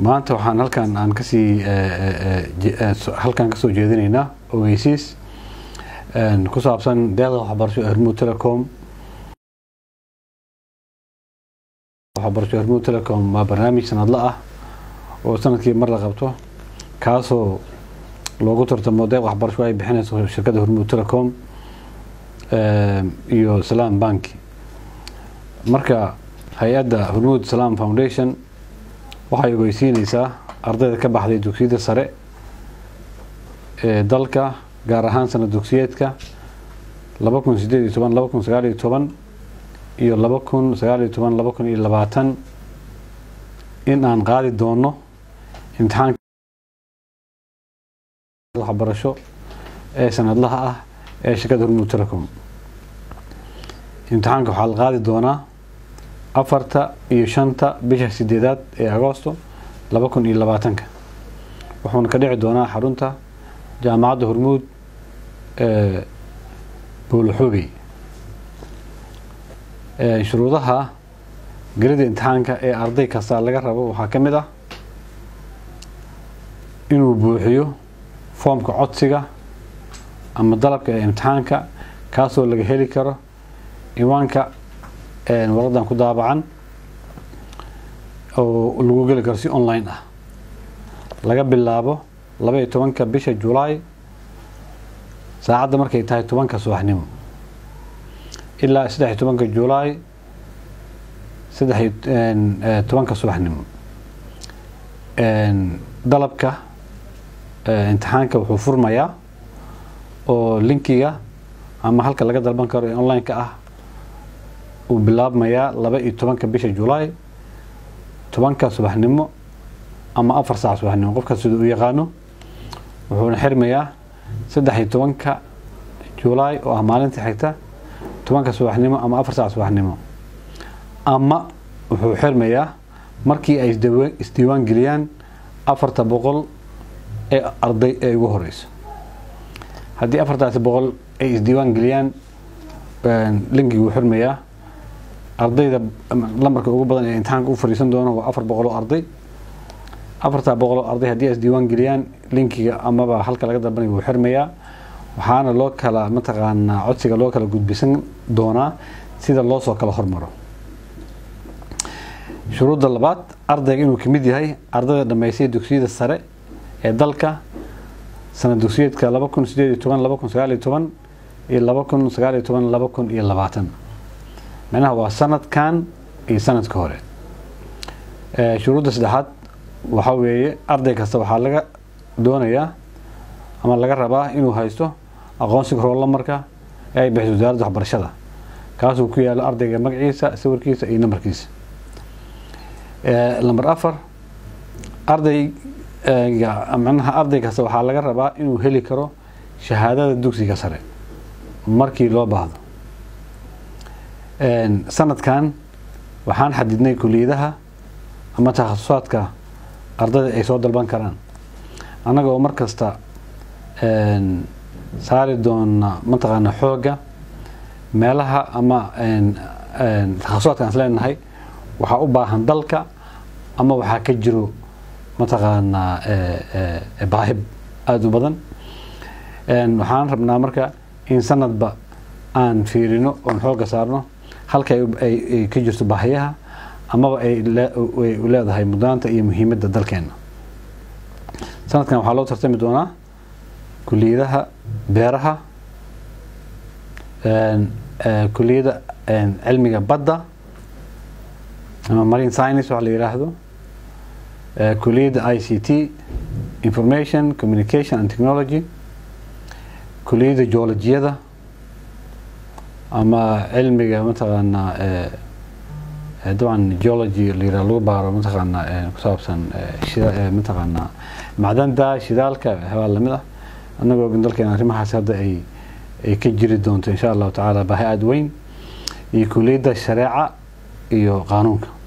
maanta waxaan halkan aan kasii halkan kasoo jeedinaynaa ogeysiis ku saabsan deeqda waxbarasho hormuud telecom waxbarasho hormuud telecom waa barnaamij sanadle ah oo sanadkii mar la qabto kaasoo loogu tartamo deeq waxbarasho ay bixinayso shirkadda hormuud telecom iyo salaam banki marka hay-adda hormuud salaam foundation waxay ogeysiineysaa ardayda ka baxday dugsiyada sare ee dalka gaar ahaan sanad dugsiyeedka laba kun sideed iyo toban laba kun sagaal iyo toban iyo laba kun sagaal iyo toban laba kun iyo labaatan in aan qaadi doono imtixaanka waxbarasho ee sanadlaha ah ee shirkadda hormuud telecom imtixaanka waxaa la qaadi doonaa afarta iyo shanta bisha sideedaad ee agoosto laba kun iyo labaatanka wuxuuna ka dhici doonaa xarunta jaamacadda hormuud ee booloxoogey shuruudaha gelida imtixaanka ee arday kasta laga rabo waxaa ka mid ah inuu buuxiyo foomka codsiga ama dalabka ee imtixaanka kaasoo laga heli karo iwaanka waradan ku daabacan oo lagu geli karo si online ah laga bilaabo laba iyo tobanka bisha julaay saacadda markay tahay tobanka subaxnimo ilaa saddex iyo tobanka julaay saddex iyo tobanka subaxnimo dalabka imtixaanka wuxuu furmayaa oo linkiga ama halka laga dalban karo ee online-ka ah uu bilaabmayaa laba iyo tobanka bisha julaay tobanka subaxnimo ama afar saac subaxnimo qofkaas sida u yaqaano wuxuuna xirmayaa saddex iyo tobanka julaay oo ah maalinta xigta tobanka subaxnimo ama afar saac subaxnimo ama wuxuu xirmayaa markii ay isdiiwaan geliyaan afarta boqol ee arday ee ugu horeyso haddii afartaasi boqol ay isdiiwaan geliyaan linkigi wuu xirmayaa ardayda lambarka ugu badan ee imtixaanka u fariisan doono waa afar boqol oo arday afartaa boqol oo arday haddii ay isdiiwaan geliyaan linkiga amaba halka laga dalbanay wuu xirmayaa waxaana loo kala mataqaanaa codsiga loo kala gudbisan doonaa sida loo soo kala hormaro shuruudda labaad ardayga inuu kamid yahay ardayda dhammaystay dugsiyada sare ee dalka sanad dugsiyeedka laba kun sideed iyo toban laba kun sagaal iyo toban iyo laba kun sagaal iyo toban laba kun iyo labaatan macnaha waa sanadkan iyo sanadka hore shuruudda saddexaad waxaa weeye arday kasta waxaa laga doonayaa ama laga rabaa inuu haysto aqoonsiga roolamarka ee ay bixiso wasaaradda waxbarashada kaasuu ku yaalo ardayga magaciisa sawirkiisa iyo nambarkiisa lamber afar ardayga macnaha arday kasta waxaa laga rabaa inuu heli karo shahaadada dugsiga sare markii loo baahdo sanadkan waxaan xadidnay kuliyadaha ama takhasusaadka ardayda ay soo dalban karaan annaga oo mar kasta saari doona mataqaana xoogga meelaha ama takhasusaadka aan isleenahay waxaa u baahan dalka ama waxaa ka jiro mataqaanaa baahib aada u badan waxaan rabnaa marka in sanadba aan fiirino oon xoogga saarno halka ay ka jirto baahiyaha amaba ay leedahay mudnaanta iyo muhiimadda dalkeena sanadkan waxaa loo tartami doonaa kuliyadaha beeraha kuliyada cilmiga badda ama marine science waxa la yiraahdo kuliyadda i c t information communication and technology kuliyadda geologiyada ama cilmiga mataqaanaa dabcan geology la yiraha lagu baaro mataqaanaa ku saabsan mataqaanaa macdanta shidaalka waxyaabaa lamid ah annagoo ogin dalkeena arrimahaas hadda ay ay ka jiri doonto insha allahu tacaala baahi aada weyn iyo kuliyadda shareeca iyo qaanuunka